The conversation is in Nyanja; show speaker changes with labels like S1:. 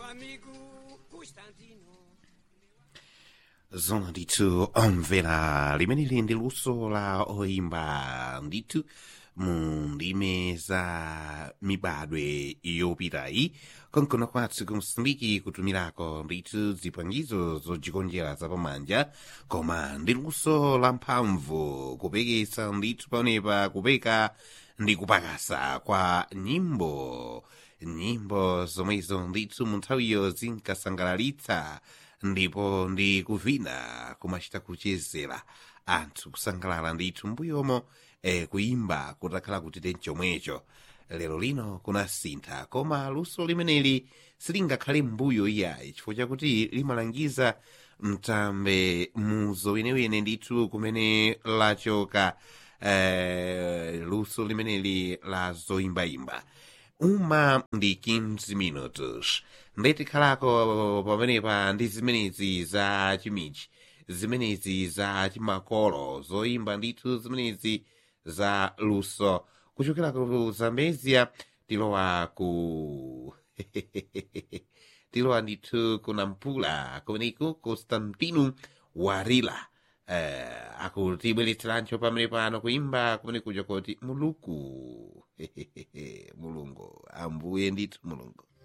S1: amigo Costantino.
S2: zona ndithu omvera limeneli ndi luso la oyimba ndithu mu ndime za mibadwe yopitayi konkono kwathu kumsindiki kutumirako ndithu zipangizo zodzikonjera zapamanja koma ndi luso la mphamvu kupekesa ndithu paonepa kupeka ndi kupakasa kwa nyimbo nyimbo zomwezo ndithu mu nthawiyo zinkasangalalitsa ndipo ndi kuvina kumachita kuchezera anthu kusangalala ndithu mbuyomo e, kuimba kutakhala kuti chomwecho lero lino kunasintha koma luso limeneli silingakhale mbuyo iyayi chifukwa chakuti limalangiza mtambe muzo wenewene ndithu kumene lachoka eh, luso limeneli la zoyimbayimba uma ndi 15 minutos nditikhalako pamenepa ndi zimenezi za chimichi zimenezi za chimakolo zoyimba ndithu zimenezi za luso kuchokera ku zambezia tilowa ku tilowa ndithu ku nampula kumeneko constantino warila eh, akutibweretserancho pamene pano kuimba kumene kuja kuti muluku mulungu ambuye ndithu mulungu